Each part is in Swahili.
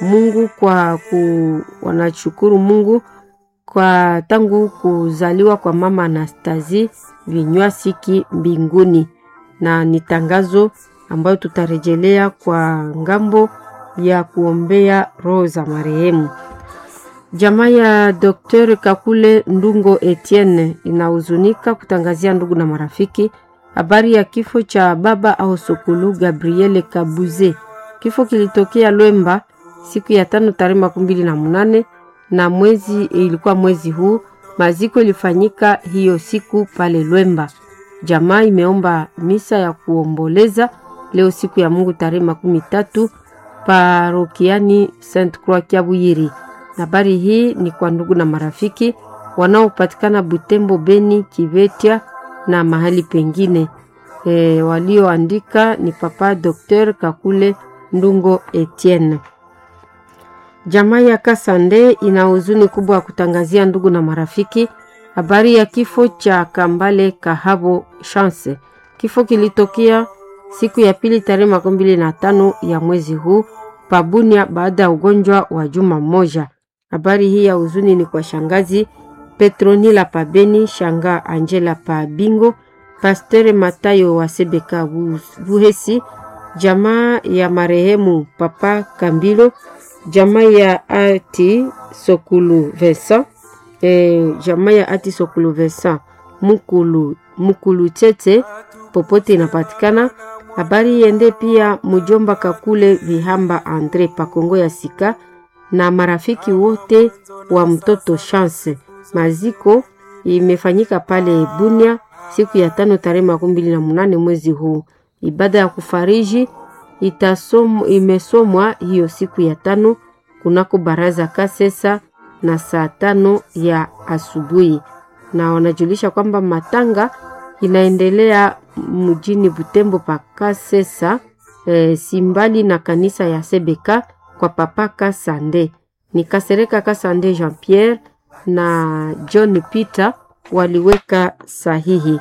Mungu kwa ku, wanashukuru Mungu kwa tangu kuzaliwa kwa mama Anastasie Vinywasiki mbinguni, na ni tangazo ambayo tutarejelea kwa ngambo ya kuombea roho za marehemu. Jamaa ya Dr. Kakule Ndungo Etienne inahuzunika kutangazia ndugu na marafiki habari ya kifo cha baba au sokulu Gabriele Kabuze. Kifo kilitokea Lwemba siku ya tano tarehe makumi mbili na munane na mwezi ilikuwa mwezi huu. Maziko ilifanyika hiyo siku pale Lwemba. Jamaa imeomba misa ya kuomboleza leo siku ya Mungu tarehe makumi tatu parokiani Saint Croix Kiabuyiri. Habari hii ni kwa ndugu na marafiki wanaopatikana Butembo, Beni, Kivetia na mahali pengine. E, walioandika ni Papa Dr. Kakule Ndungo Etienne. Jamaa ya Kasande ina huzuni kubwa ya kutangazia ndugu na marafiki habari ya kifo cha Kambale Kahabo Chance. Kifo kilitokea siku ya pili tarehe makumi mbili na tano ya mwezi huu Pabunia baada ya ugonjwa wa juma moja. Habari hii ya huzuni ni kwa shangazi Petronila Pabeni, shanga Angela Pabingo, Pastere Matayo wa Sebeka Buhesi, jamaa ya marehemu Papa Kambilo, jamaa ya Ati Sokulu Vesa, e, jamaa ya Ati Sokulu Vesa Mukulu, Mukulu Tete popote inapatikana. Habari yende pia mujomba Kakule Vihamba Andre Pakongo ya Sika na marafiki wote wa mtoto Chance. Maziko imefanyika pale Bunia siku ya tano tarehe makumi mbili na munane mwezi huu. Ibada ya kufariji itasom, imesomwa hiyo siku ya tano kunako baraza Kasesa na saa tano ya asubuhi, na wanajulisha kwamba matanga inaendelea mjini Butembo pa Kasesa e, simbali na kanisa ya Sebeka kwa papa Kasande ni Kasereka Kasande Jean Pierre na John Peter waliweka sahihi.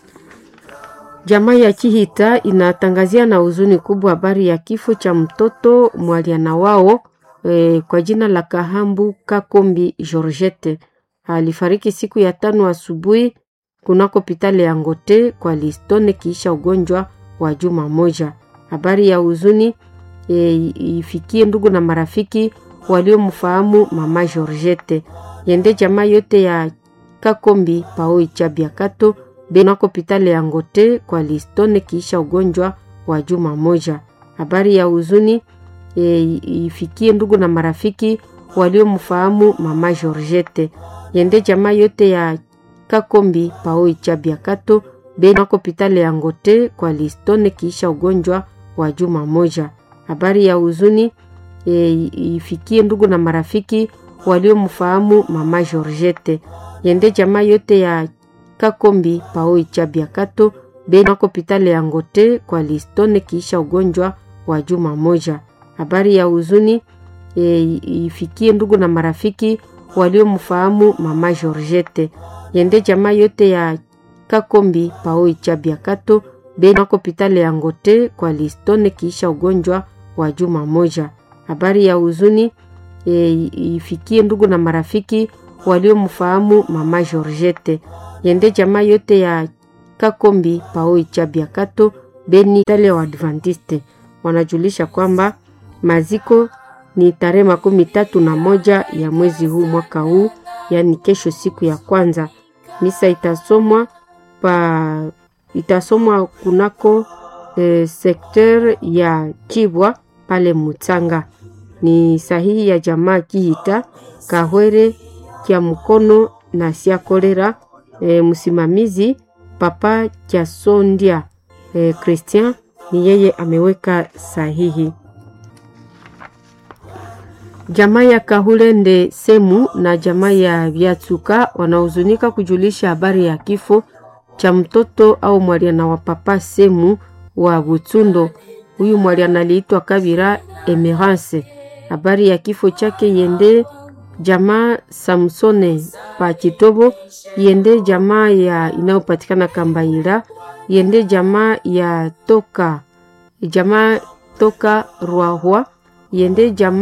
Jamaa ya Chihita inatangazia na huzuni kubwa habari ya kifo cha mtoto mwaliana wao e, kwa jina la Kahambu Kakombi Georgette. Alifariki siku ya tano asubuhi kunako hospitali ya Ngote kwa Listone kiisha ugonjwa wa juma moja. Habari ya huzuni e, ifikie ndugu na marafiki waliomfahamu mama Georgette. Yende jamaa yote ya Kakombi Paoi Chabiakato benako hospitali ya Ngote kwa Listone kiisha ugonjwa wa juma moja. Habari ya huzuni e, ifikie ndugu na marafiki waliomfahamu mama Georgette. Yende jamaa yote ya Kakombi Paoi Chabiakato benako hospitali ya Ngote kwa Listone kiisha ugonjwa wa juma moja. Habari ya huzuni e, ifikie ndugu na marafiki waliomfahamu mama Georgette. Yende jamaa yote ya Kakombi Paoi Chabiakato benako hospitali ya Ngote kwa Listone kiisha ugonjwa wa juma moja. Habari ya huzuni e, ifikie ndugu na marafiki waliomfahamu mama Georgette. Yende jamaa yote ya Kakombi Paoi Chabiakato benako hospitali ya Ngote kwa Listone kiisha ugonjwa wa juma moja. Habari ya huzuni e, ifikie ndugu na marafiki waliomfahamu mama Georgette. Yende jamaa yote ya Kakombi Paoi Chabiakato beni tale wa Adventiste wanajulisha kwamba maziko ni tarehe makumi tatu na moja ya mwezi huu mwaka huu, yaani kesho, siku ya kwanza. Misa itasomwa pa itasomwa kunako e, sekter ya Chibwa pale Mutsanga. Ni sahihi ya jamaa Kihita Kahwere kya mkono na sia kolera. E, msimamizi Papa Kyasondia e, Christian ni yeye ameweka sahihi. Jamaa ya Kahulende Semu na jamaa ya Vyatsuka wanahuzunika kujulisha habari ya kifo cha mtoto au mwaliana wa Papa Semu wa Butsundo. Huyu mwaliana aliitwa Kabira Emerance. Habari ya kifo chake yende jamaa Samsone pa Kitobo, yende jamaa ya inayopatikana Kambaira, yende jamaa ya toka jamaa toka Rwahwa, yende jamaa